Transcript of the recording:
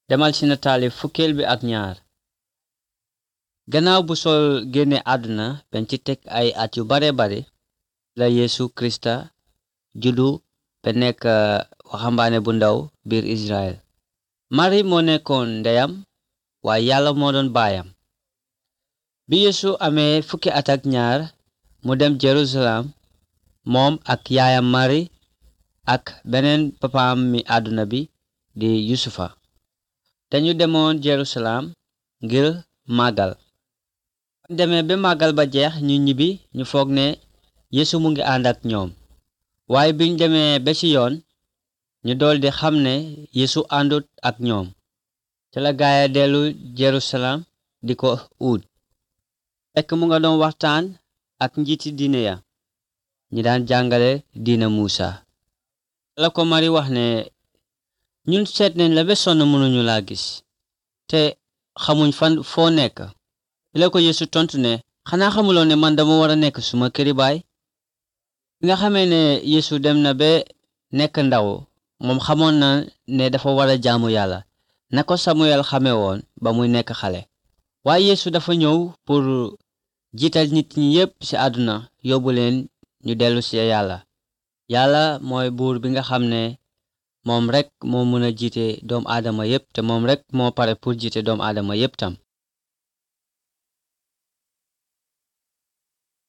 demal ci nataali fukkeel bi ak ñaar gannaaw bu sol génne àdduna ben ci teg ay at yu bare bare la yeesu krista juddu ba nekk waxambaane bu ndaw biir israel mari moo nekkoon ndeyam waaye yàlla moo doon baayam bi yeesu amee fukki at ak ñaar mu dem jerusalem moom ak yaayam mari ak beneen papaam mi àdduna bi di yusufa dañu demoon jerusalem ngir màggal demee ba màggal ba jeex ñu ñibbi ñu foog ne yeesu mu ngi ànd ak ñoom waaye biñ demee ba ci yoon ñu doldi xam ne yeesu àndut ak ñoom te la gaaya dellu jerusalem di ko uut fekk mu nga doon waxtaan ak njiiti diine ya ñi daan jàngale diina muusa la ko mari wax ne ñun seet nañ la ba sonn mënuñu laa gis te xamuñ fan foo nekk la ko yeesu tontu ne xanaa xamuloo ne man dama war a nekk suma këri baay bi nga xamee ne yeesu dem na ba nekk ndaw moom xamoon na ne dafa war a jaamu yàlla na ko samuel xame woon ba muy nekk xale waaye yeesu dafa ñëw pour jiital nit ñi yépp ci àdduna yóbbu leen ñu dellu ci yàlla yàlla mooy buur bi nga xam ne moom rekk moo mën a jiite doomu aadama yépp te moom rekk moo pare pour jiite doomu aadama yépp tam